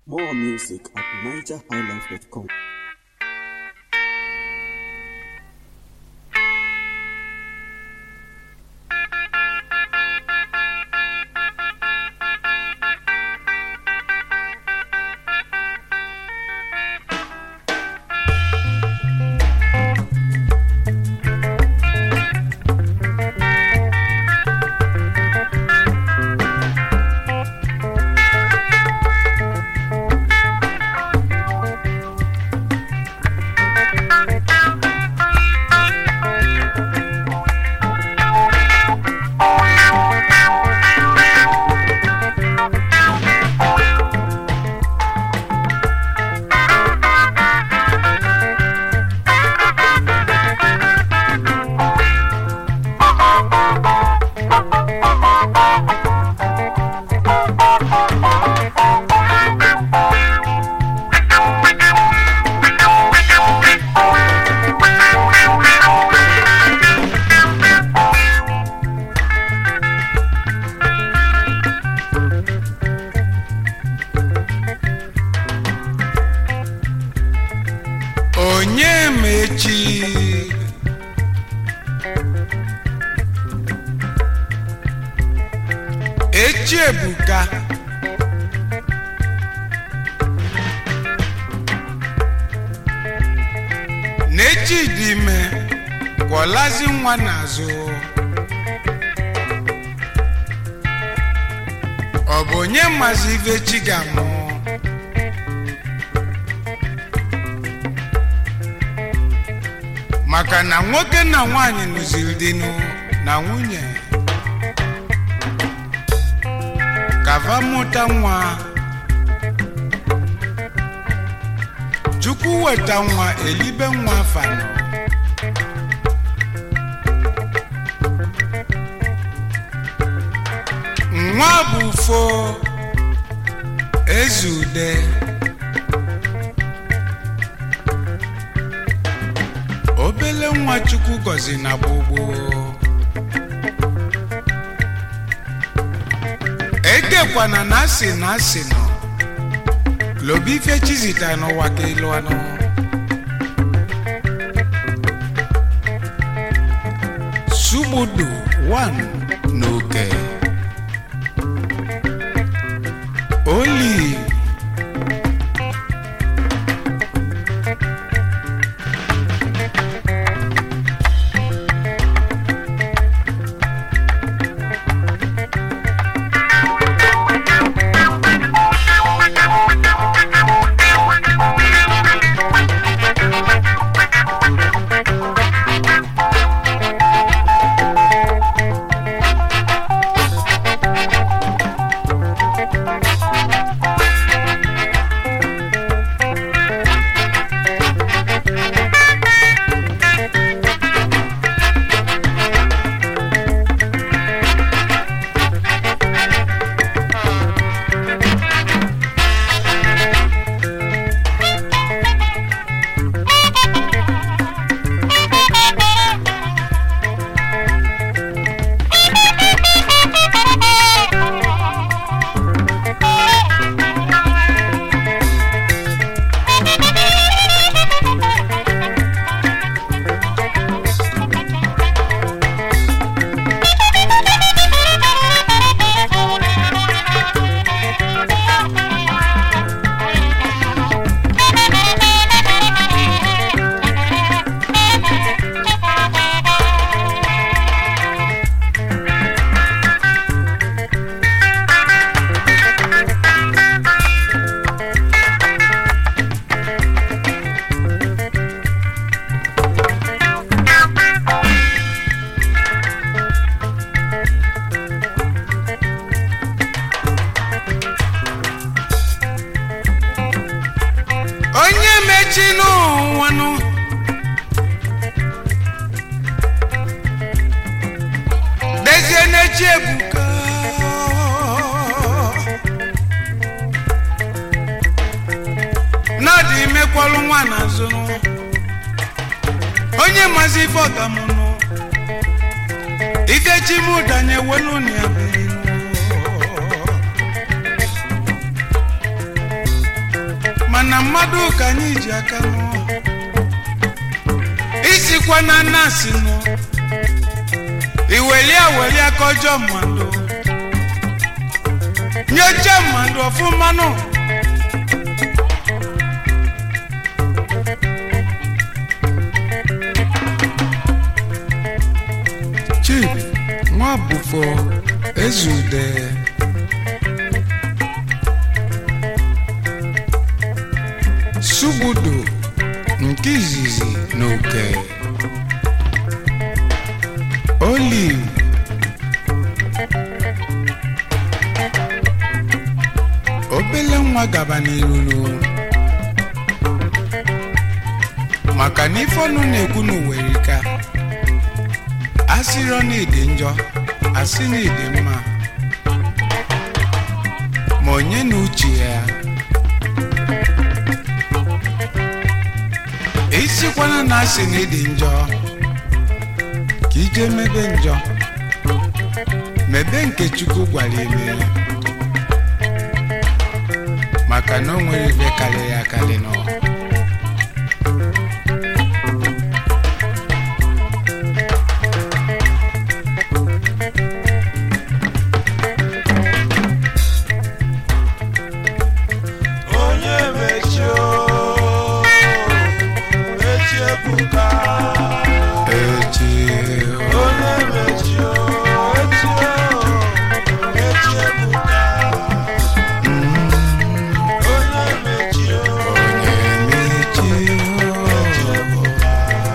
More music at nigerhighlife.com. onye mechi echi ebuka n'echi dị ime kwọlazi nwa n'azụ ọ bụ onye mazi ife chi ga-amụ maka na nwoke na nwanyị lụziri dịnụ na nwunye kava mụta nwa chukwu weta nwa elibe nwa fanọ nwa bụ fo ezude obele nwa chukwu gọzi na gbogbo edekwana na asị na asị nọ lobi ife chizita n'ụwa ka elu anụ sugbudu 1 n'oke olive onye mechi n'ụwanụ dezie n'echi ebuka n'ọdị imekwalụ nwa n'azụ onye mazi ife ọgamụnụ ife chi m danye wenu na ya bụ mana mmadụ ka anyị ji aka nụọ isikwa na nasi nụ iweli aweli aka ọjọọ mmadụ nyocha mmadụ ọfụma nụ chidi nwa bụfọ ezude sugbudu nke izizi na oke olive obele nwa gaba n'iruru maka na ife ọnụ na-ekwu n'uwerika asịrọ na ịdị njọ asị na ịdị mma ma onye na uche ya isikwana na asị na ịdị njọ ka ije mebe njọ mebe nke chukwu gwara eme maka na o nwere ife karịrị akarị n'ụwa onye mechio mechie ebuka echi onye mechio echio mechie ebuka onye mechio onye mechi mechie ebuka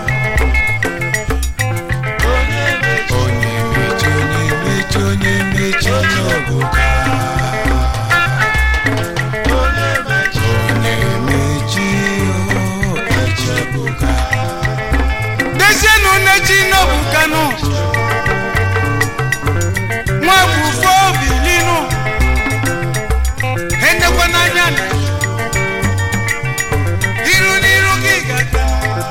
onye mechio onye mechi onye mechi onye mechi n'obuka onye mechio onye mechi echi ebuka dezienụ nechi n'obukanụ nwa bufo bilinu endekwa n'anya na iru n'iru gị gata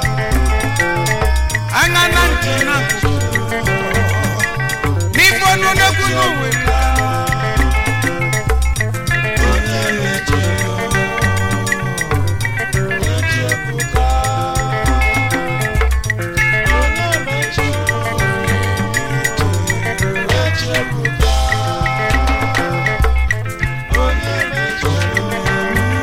anya na ntị na n'ife ọnụ n'ekwu n'uwe onye mechio mechie ebuka onye mechio mechie ebuka onye mechio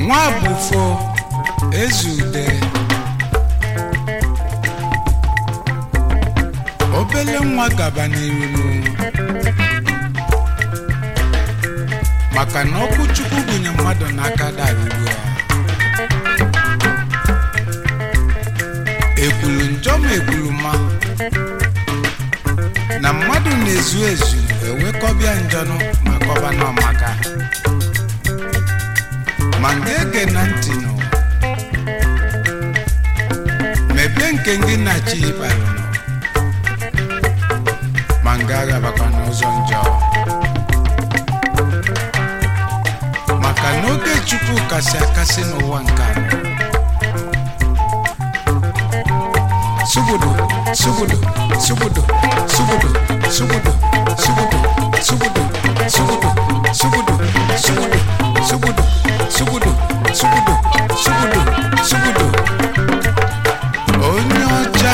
nwa bụfo ezude obele nwa gaba n'iru maka na ọkụ chukwu gụnye mmadụ n'aka daruru ya ekwulu njọ ma ekwulu ma na mmadụ na-ezu ezu ewekọbịa njọnụ ma kọba n'ọmaka ma nga-ege na ntị nụ mebe nke gị na chi ịbalụ nọ ma nga agabakwa n'ụzọ njọ maka na oge chukwu kasị akasị n'ụwa nke a sugudu sugudu sugudu sugudu sugudu sugudu sugudu sugudu sugudu sugudu sugudu sugudu sugudu sugudu sugudu onye ọcha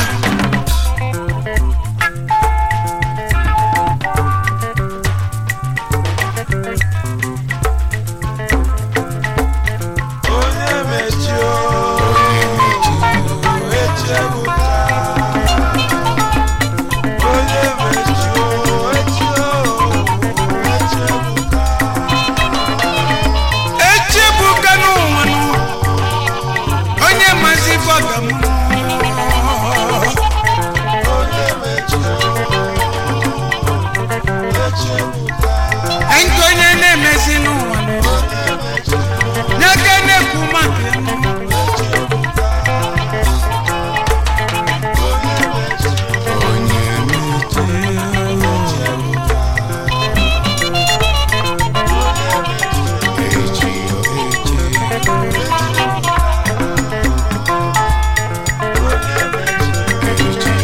onye mechi o onye mechi echi ebuka onye mechi o echi o echi ebuka echibuka n'ụwa nụ onye mazi bọga m onye mechi o echi ebuka nke onye na-emezi n'ụwa nụ onye mechi o n'aka na-ekwu maka ya nụ. echi ebuka onye mechi o onye mechi echi echi echi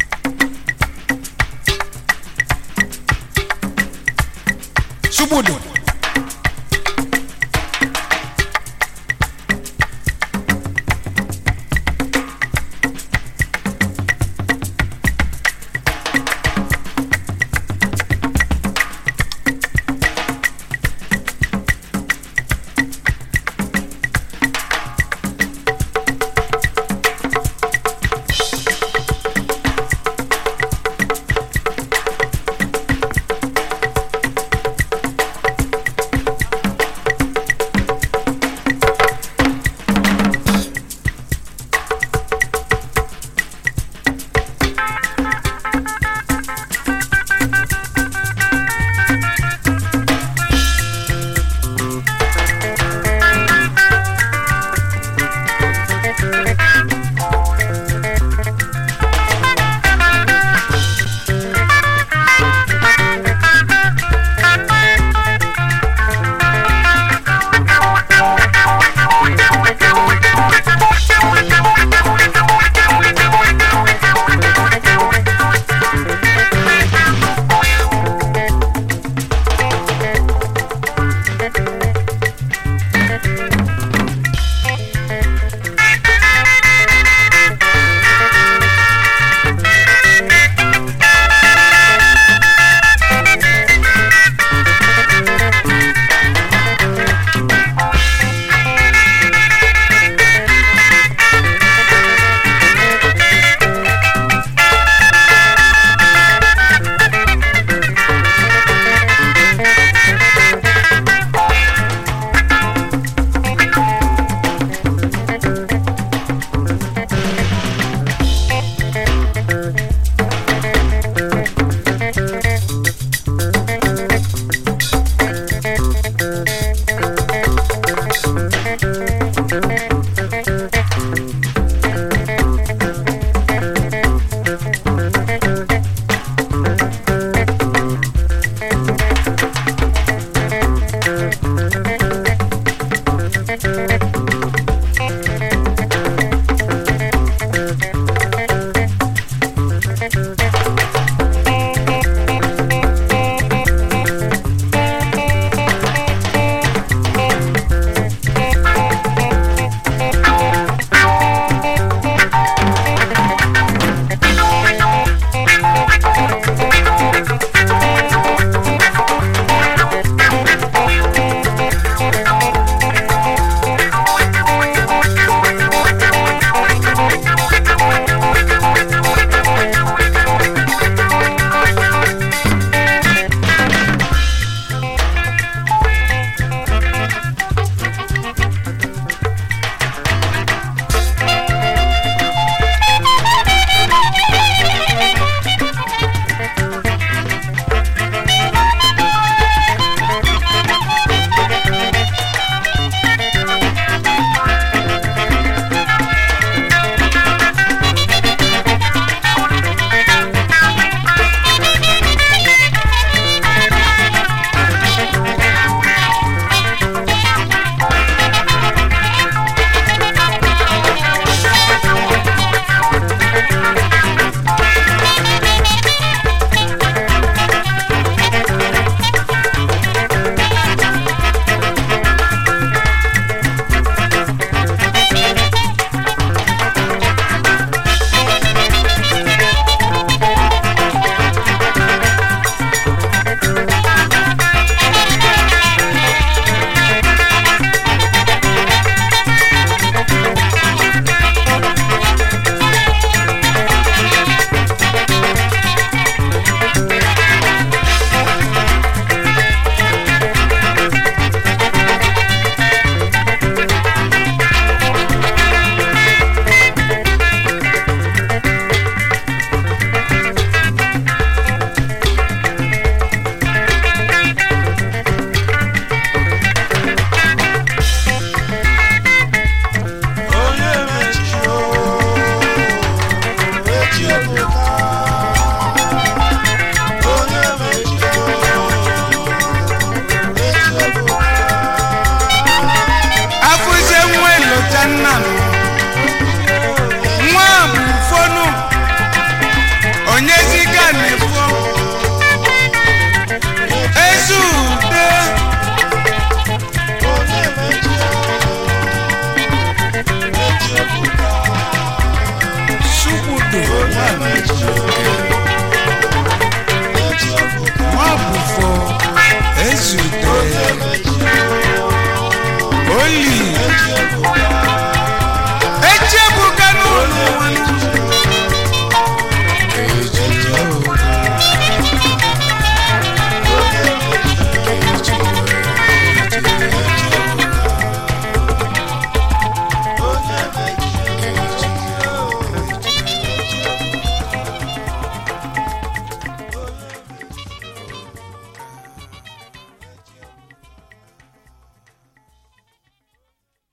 Subudu.